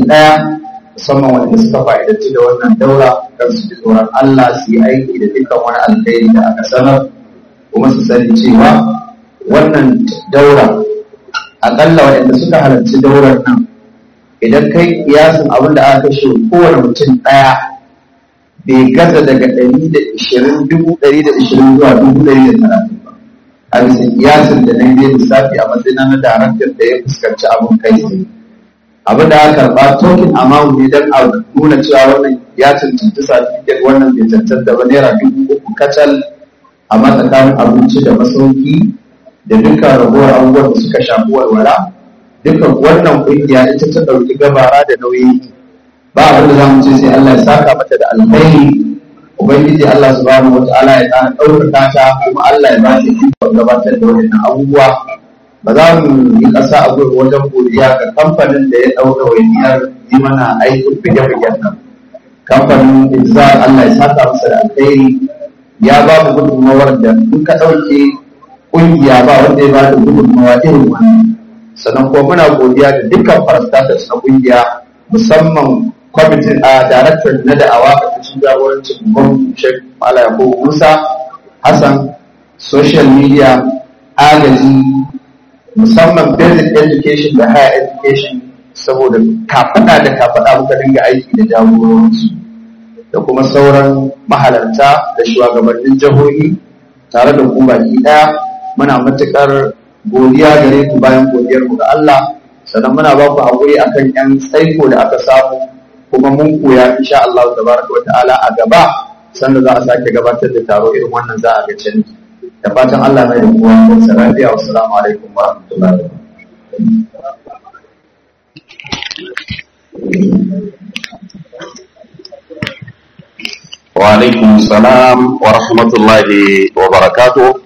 ɗaya musamman wanda suka fa'idanci da wannan daura kan su ji tsoron Allah su yi aiki da dukkan wani alkhairi da aka sanar kuma su sani cewa wannan daura akalla waɗanda suka halarci daurar nan idan kai kiyasin abin da aka kashe kowane mutum ɗaya bai gaza daga ɗari da ishirin dubu ɗari da ishirin zuwa dubu ɗari da talatin ba a bisa kiyasin da na yi lissafi a matsayin na daraktar da ya fuskanci abin kai tsaye abin da aka karɓa token amount ne don a nuna cewa wannan ya cancanci certificate wannan bai cancanta ba naira dubu uku kacal a matsakanin abinci da masauki da dukkan ragowar abubuwan da suka shafi walwala dukkan wannan kungiya ita ta ɗauki gabara da nauyi ba abin da za mu ce sai Allah ya saka mata da alkhairi ubangiji Allah subhanahu wataala ya tsara ɗaukaka ta kuma Allah ya ba shi ikon gabatar da wannan abubuwa ba za mu yi ƙasa a gurin wajen godiya ga kamfanin da ya ɗauka wainiyar yi mana aikin bige-bigen nan kamfanin Izar Allah ya saka masa da alkhairi ya ba mu gudunmawar da in ka ɗauke ƙungiya ba wanda ya ba da gudunmawa irin wannan sannan kuma muna godiya da dukkan parastatals na ƙungiya musamman kwamitin a daraktar na da'awa a cikin jagorancin gwamnatin Sheikh Malam Yakubu Musa Hassan social media agaji musamman basic education da higher education saboda kafaɗa da kafaɗa muka dinga aiki da jagororinsu da kuma sauran mahalarta da shugabannin jihohi tare da ku baki ɗaya muna matuƙar godiya gare ku bayan godiyar ku ga Allah sannan muna ba ku haƙuri akan yan tsaiko da aka samu kuma mun koya insha Allah tabaraka wata'ala a gaba sanda za a sake gabatar da taro irin wannan za a ga canji da fatan Allah mai da kowa da lafiya wa salamu alaikum wa rahmatullahi wa wa alaikum salam wa rahmatullahi wa barakatuh